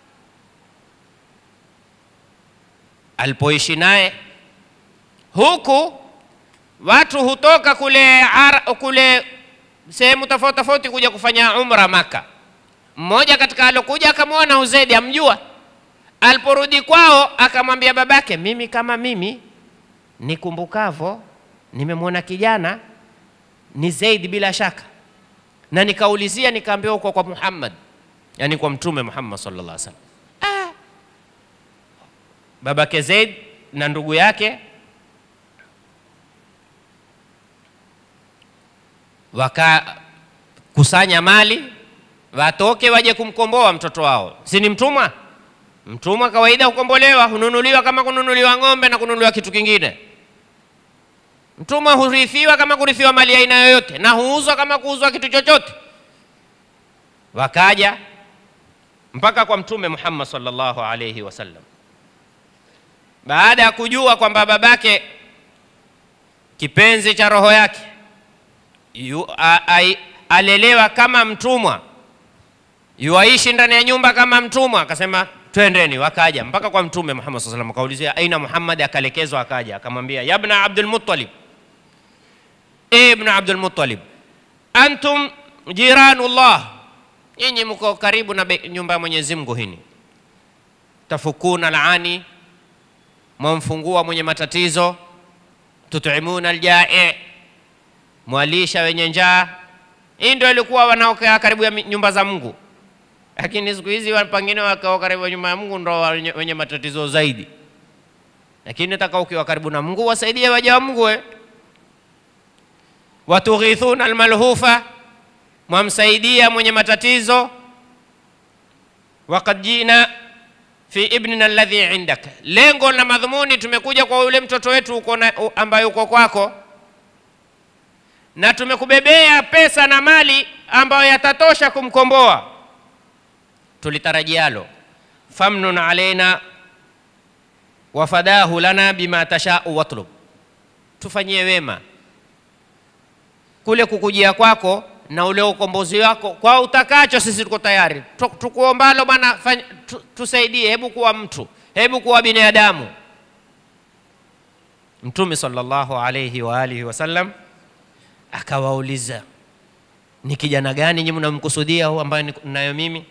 Alipoishi naye huku watu hutoka kule, ara, kule sehemu tofauti tofauti kuja kufanya umra Maka. Mmoja katika alokuja akamwona Uzaidi, amjua. Aliporudi kwao akamwambia babake, mimi kama mimi nikumbukavo, nimemwona kijana ni Zaidi bila shaka, na nikaulizia nikaambiwa uko kwa Muhammad, yani kwa Mtume Muhammad sallallahu alaihi wasallam. Ah. Babake Zaid na ndugu yake wakakusanya mali watoke waje kumkomboa mtoto wao, si ni mtumwa? Mtumwa kawaida hukombolewa, hununuliwa kama kununuliwa ng'ombe na kununuliwa kitu kingine. Mtumwa hurithiwa kama kurithiwa mali ya aina yoyote, na huuzwa kama kuuzwa kitu chochote. Wakaja mpaka kwa Mtume Muhammad sallallahu alayhi wasallam, baada ya kujua kwamba babake kipenzi cha roho yake yu, a, a, alelewa kama mtumwa, yuaishi ndani ya nyumba kama mtumwa, akasema twendeni. Wakaja mpaka kwa Mtume Muhammad sallallahu alaihi wasallam, akaulizia aina Muhammad, akalekezwa, akaja akamwambia, yabna Abdul Muttalib, e ibn Abdul Muttalib, antum jiranullah, nyinyi mko karibu na be- nyumba ya Mwenyezi Mungu hini, tafukuna laani, mwamfungua mwenye matatizo, tutimuna aljai mwalisha wenye njaa. Hii ndio ilikuwa wanaokaa karibu ya mi- nyumba za Mungu, lakini siku hizi wa- pengine wakao karibu ya nyumba ya Mungu ndo wenye, wenye matatizo zaidi. Lakini nataka ukiwa karibu na Mungu wasaidie waja wa Mungu we. Watughithuna almalhufa, mwamsaidia mwenye matatizo. Wakad jina fi ibnina alladhi indak, lengo na madhumuni, tumekuja kwa yule mtoto wetu uko na, u- ambaye uko kwako na tumekubebea pesa na mali ambayo yatatosha kumkomboa. Tulitarajialo, famnun alaina wafadahu lana bima tashau watlub, tufanyie wema kule kukujia kwako na ule ukombozi wako kwa utakacho, sisi tuko tayari. Tu- Tukuombalo bwana, fanya- tu- tusaidie, hebu kuwa mtu, hebu kuwa binadamu. Mtume sallallahu alayhi wa alihi wasallam akawauliza, ni kijana gani nyinyi mnamkusudia huu ambaye ninayo mimi?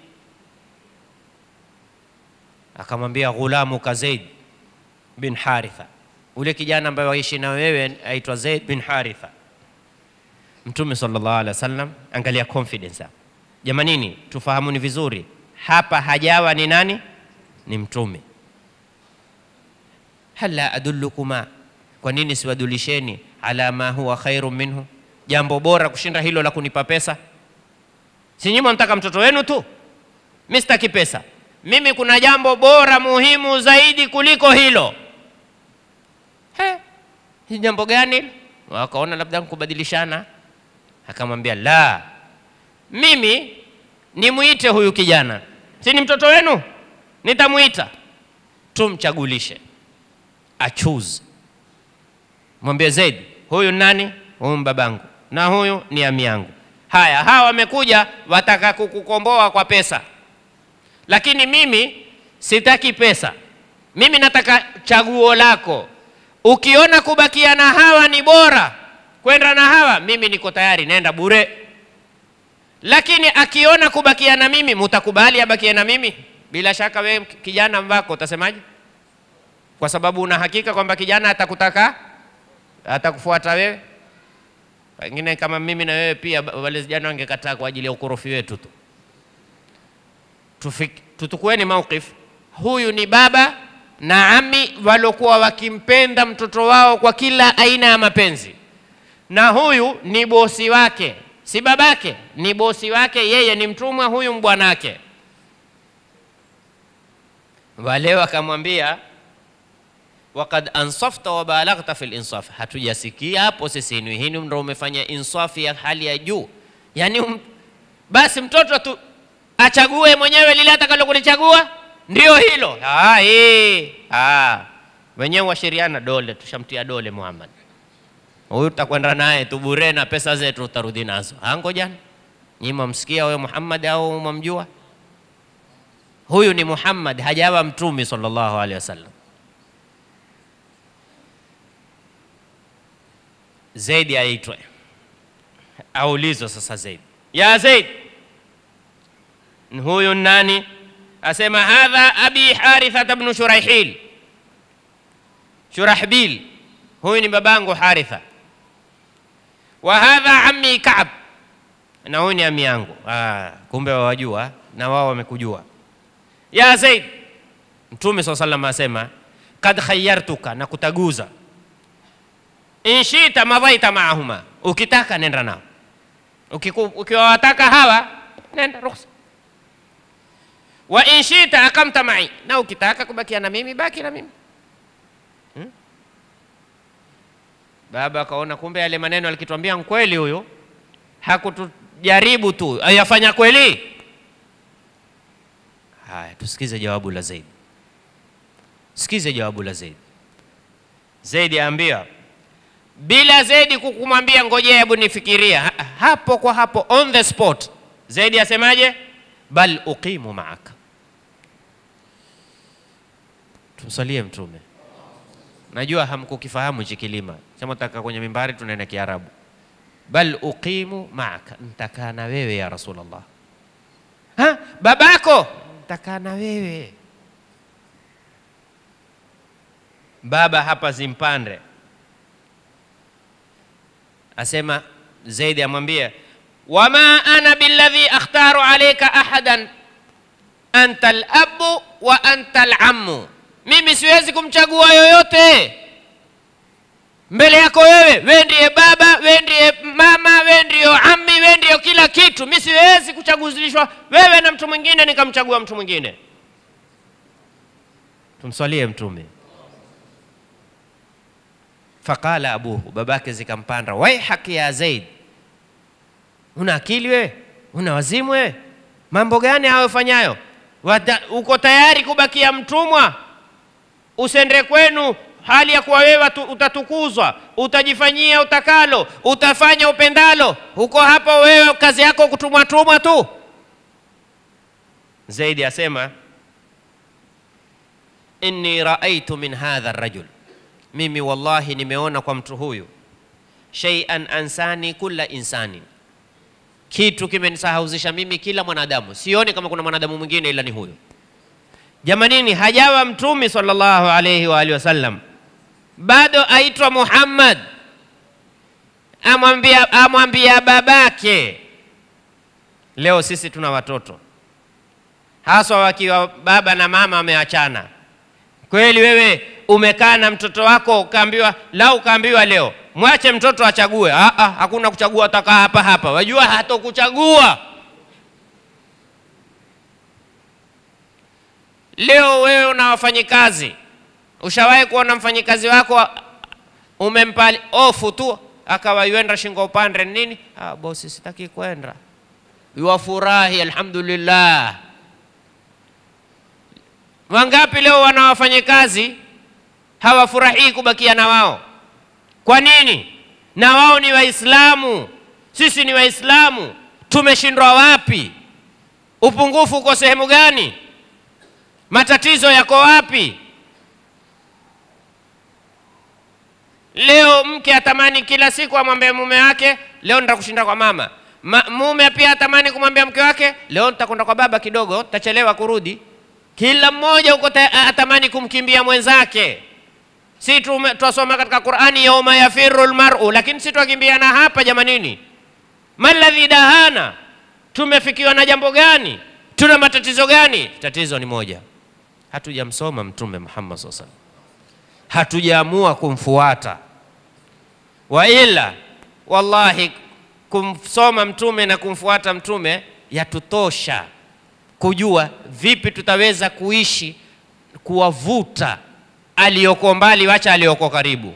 Akamwambia, ghulamu ka Zaid bin Haritha, ule kijana ambaye waishi na wewe aitwa Zaid bin Haritha. Mtume sallallahu alaihi wasallam, angalia confidence hapa jamanini, tufahamuni vizuri hapa, hajawa ni nani? Ni mtume. Hala adullukuma, kwa nini siwadulisheni ala ma huwa khairu minhu, jambo bora kushinda hilo la kunipa pesa? Si nyinyi mnataka mtoto wenu tu, mimi sitaki pesa. Mimi kuna jambo bora muhimu zaidi kuliko hilo. He, ni jambo gani? Wakaona labda kubadilishana. Akamwambia la, mimi nimwite huyu kijana, si ni mtoto wenu, nitamwita tumchagulishe, achoose. Mwambie Zaid, huyu nani? Huyu babangu, na huyu ni ami yangu. Haya, hawa wamekuja wataka kukukomboa kwa pesa, lakini mimi sitaki pesa, mimi nataka chaguo lako. Ukiona kubakia na hawa ni bora kwenda na hawa, mimi niko tayari, nenda bure. Lakini akiona kubakia na mimi, mutakubali abakie na mimi? Bila shaka wewe kijana wako utasemaje? Kwa sababu una hakika kwamba kijana atakutaka atakufuata wewe. Pengine kama mimi na wewe pia, wale vijana wangekataa kwa ajili ya ukorofi wetu tu. Tutukueni mauqif, huyu ni baba na ami walokuwa wakimpenda mtoto wao kwa kila aina ya mapenzi, na huyu ni bosi wake, si babake, ni bosi wake, yeye ni mtumwa, huyu mbwanake. Wale wakamwambia wakad ansafta wa balaghta fil insaf, hatujasikia hapo sisi ni hini ndo umefanya insafi ya hali ya juu. Yani um, basi mtoto tu achague mwenyewe lile atakalo kulichagua ndio hilo. Ah, eh, ah, wenyewe washiriana dole, tushamtia dole Muhammad, huyu tutakwenda naye tu bure na pesa zetu utarudi nazo. Angojani nyinyi mwamsikia wewe Muhammad au mwamjua? Huyu ni Muhammad, hajawa mtume sallallahu alaihi wasallam. Zaidi aitwe aulizwe sasa. Zaid, ya Zaid, huyu nani? Asema hadha abi Haritha bnu Shuraihil, Shurahbil, huyu ni babangu Haritha. Wa hadha ammi Kaab, na huyu ni ami yangu. Ah, kumbe wawajua na wao wamekujua. Ya Zaid, Mtume saa salam asema kad khayartuka, na kutaguza inshita madhaita maahuma, ukitaka nenda nao, ukiwawataka hawa nenda ruhusa. Wa inshita akamta mai, na ukitaka kubakia na mimi baki na mimi hmm? Baba akaona kumbe yale maneno alikituambia nkweli, huyu hakutujaribu tu, ayafanya kweli. Haya, tusikize jawabu la Zaid, sikize jawabu la Zaid. Zaidi aambia bila Zaidi kukumwambia ngojea, hebu nifikiria ha, hapo kwa hapo on the spot. Zaidi asemaje? bal uqimu maaka. Tumsalie Mtume. Najua hamkukifahamu hichi kilima chama, taka kwenye mimbari tunaenda Kiarabu. bal uqimu maaka, ntakaa na wewe ya Rasulullah. Ha, babako ntakaa na wewe. Baba hapa zimpande asema Zaidi amwambia, wama ana billadhi akhtaru alayka ahadan anta alabu wa anta alammu, mimi siwezi kumchagua yoyote mbele yako wewe. We ndiye baba, we ndiye mama, we ndiyo ammi, we ndiyo kila kitu. Mi siwezi kuchaguzilishwa wewe na mtu mwingine nikamchagua mtu mwingine. Tumswalie Mtume. Faqala abuhu, babake zikampanda, waihaki ya Zaid, una akili wewe? Una wazimu wewe? Mambo gani hayo ufanyayo? Uko tayari kubakia mtumwa, usende kwenu hali ya kuwa wewe utatukuzwa, utajifanyia utakalo, utafanya upendalo. Uko hapo wewe kazi yako kutumwa tumwa tu. Zaidi asema inni raaitu min hadha rajul mimi wallahi nimeona kwa mtu huyu shay'an ansani kulla insani, kitu kimenisahauzisha mimi kila mwanadamu, sioni kama kuna mwanadamu mwingine ila ni huyu. Jamanini, hajawa mtumi sallallahu alayhi wa alihi wasallam, bado aitwa Muhammad, amwambia amwambia babake. Leo sisi tuna watoto haswa wakiwa baba na mama wameachana. Kweli wewe umekaa na mtoto wako ukaambiwa, lau ukaambiwa leo mwache mtoto achague. Ah, ah, hakuna kuchagua, atakaa hapa hapa. Wajua hatokuchagua. Leo wewe una wafanyikazi, ushawahi kuona mfanyikazi wako umempa ofu tu akawa yuenda shingo upande nini? Ah, bosi, sitaki kwenda. Yuwafurahi, alhamdulillah. Wangapi leo wana wafanyikazi hawafurahii kubakia na wao? Kwa nini? Na wao ni Waislamu, sisi ni Waislamu. Tumeshindwa wapi? Upungufu uko sehemu gani? Matatizo yako wapi? Leo mke atamani kila siku amwambie mume wake, leo nitakushinda kwa mama. Ma, mume pia atamani kumwambia mke wake, leo nitakwenda kwa baba kidogo, tachelewa kurudi. Kila mmoja uko atamani kumkimbia mwenzake. Si twasoma katika Qur'ani, yauma yafiru lmaru, lakini si twakimbiana hapa jamanini. Maladhi dahana, tumefikiwa na jambo gani? Tuna matatizo gani? Tatizo ni moja, hatujamsoma Mtume Muhammad sallallahu alaihi wasallam, hatujaamua kumfuata. Wa ila wallahi, kumsoma Mtume na kumfuata Mtume yatutosha kujua vipi tutaweza kuishi kuwavuta aliyoko mbali, wacha aliyoko karibu,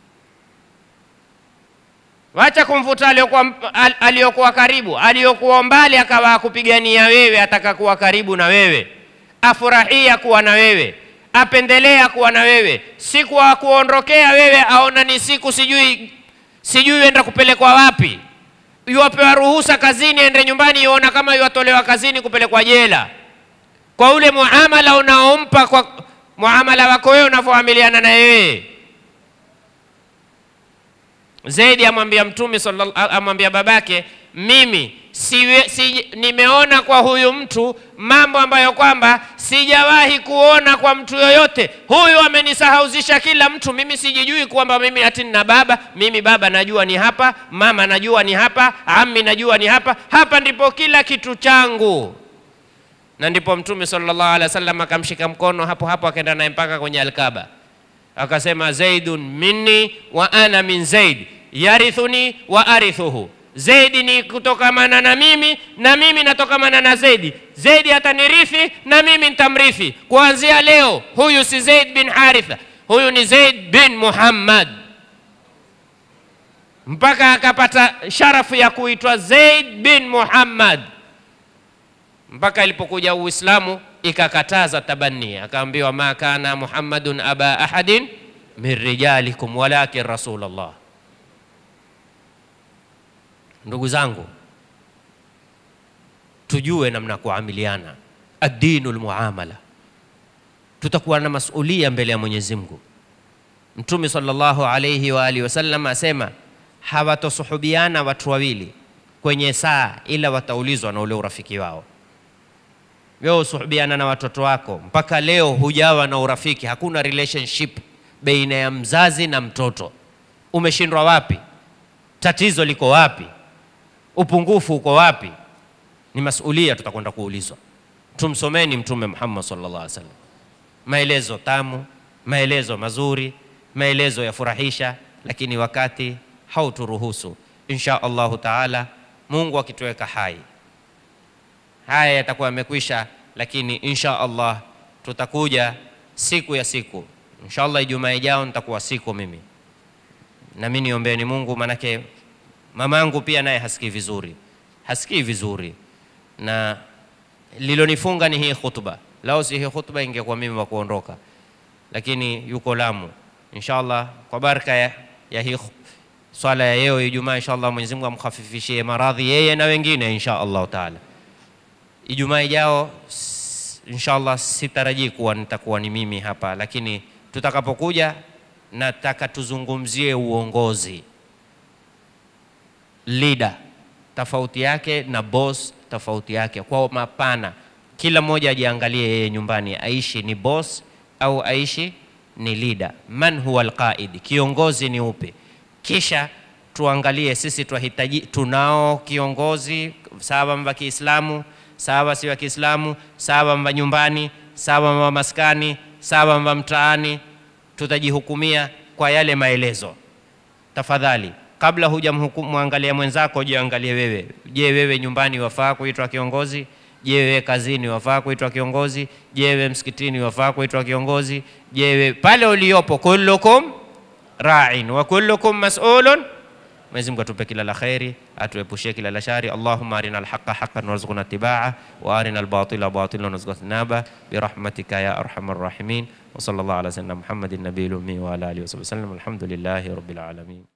wacha kumvuta aliyokuwa karibu. Aliyokuwa mbali akawa akupigania wewe, ataka kuwa karibu na wewe, afurahia kuwa na wewe, apendelea kuwa na wewe, siku akuondokea wewe aona ni siku sijui sijui enda kupelekwa wapi, yuwapewa ruhusa kazini, ende nyumbani, yuona kama yuwatolewa kazini kupelekwa jela, kwa ule muamala unaompa kwa muamala wako wewe unavyoamiliana na yeye. Zaidi amwambia Mtume amwambia babake, mimi siwe, si, nimeona kwa huyu mtu mambo ambayo kwamba sijawahi kuona kwa mtu yoyote. Huyu amenisahauzisha kila mtu. Mimi sijijui kwamba mimi ati nina baba. Mimi baba najua ni hapa, mama najua ni hapa, ami najua ni hapa. Hapa ndipo kila kitu changu na ndipo Mtume sallallahu alaihi wasallam akamshika mkono hapo hapo, akaenda naye mpaka kwenye Alkaba, akasema zaidun minni wa ana min zaid yarithuni wa arithuhu, Zaidi ni kutokamana na mimi na mimi natokamana na Zaidi. Zaidi atanirithi na mimi nitamrithi. Kuanzia leo, huyu si Zaid bin Haritha, huyu ni Zaid bin Muhammad, mpaka akapata sharafu ya kuitwa Zaid bin Muhammad mpaka ilipokuja Uislamu ikakataza tabani, akaambiwa ma kana Muhammadun aba ahadin min rijalikum walakin rasulullah. Ndugu zangu, tujue namna kuamiliana, addinu lmuamala, tutakuwa na masulia mbele ya Mwenyezi Mungu. Mtume sallallahu alayhi wa alihi wasallam asema hawatosuhubiana watu wawili kwenye saa ila wataulizwa na ule urafiki wao. Wewe usuhubiana na watoto wako, mpaka leo hujawa na urafiki, hakuna relationship baina ya mzazi na mtoto. Umeshindwa wapi? Tatizo liko wapi? Upungufu uko wapi? Ni masulia tutakwenda kuulizwa. Tumsomeni Mtume Muhammad sallallahu alaihi wasallam, maelezo tamu, maelezo mazuri, maelezo ya furahisha, lakini wakati hauturuhusu. Insha Allahu taala, Mungu akituweka hai haya yatakuwa yamekwisha, lakini insha Allah tutakuja siku ya siku. Insha Allah Ijumaa ijao nitakuwa siku mimi, na mimi niombeeni Mungu, manake mamangu pia naye hasikii vizuri, hasikii vizuri, na lilonifunga ni hii khutba. Lao si hii khutba, ingekuwa mimi wa kuondoka, lakini yuko Lamu. Insha Allah kwa baraka ya, ya hii swala ya leo Ijumaa, insha Allah Mwenyezi Mungu amkhafifishie maradhi yeye na wengine insha Allah taala. Ijumaa ijao inshallah, sitarajii kuwa nitakuwa ni mimi hapa, lakini tutakapokuja nataka tuzungumzie uongozi. Leader tofauti yake na boss tofauti yake, kwa mapana. Kila mmoja ajiangalie yeye nyumbani, aishi ni boss au aishi ni leader. Man huwa alqaid, kiongozi ni upi? Kisha tuangalie sisi twahitaji, tunao kiongozi sawa mva Kiislamu, sawa si wa Kiislamu, sawa mva nyumbani, sawa mva maskani, sawa mva mtaani, tutajihukumia kwa yale maelezo. Tafadhali, kabla hujamwangalia mwenzako, jiangalie wewe. Je, wewe nyumbani wafaa kuitwa kiongozi? Je, wewe kazini wafaa kuitwa kiongozi? Je, wewe msikitini wafaa kuitwa kiongozi? Je, wewe pale uliopo, kullukum ra'in wa kullukum mas'ulun. Mwenyezi Mungu atupe kila la kheri, atuepushie kila la shari. Allahumma arina alhaqa haqqan warzuqna ittibaa wa arina albatila batilan warzuqna ijtinaba birahmatika ya arhamar rahimin wa sallallahu ala sayyidina Muhammadin nabiyil ummi wa ala alihi wa sahbihi wasallam. Alhamdulillahi rabbil alamin.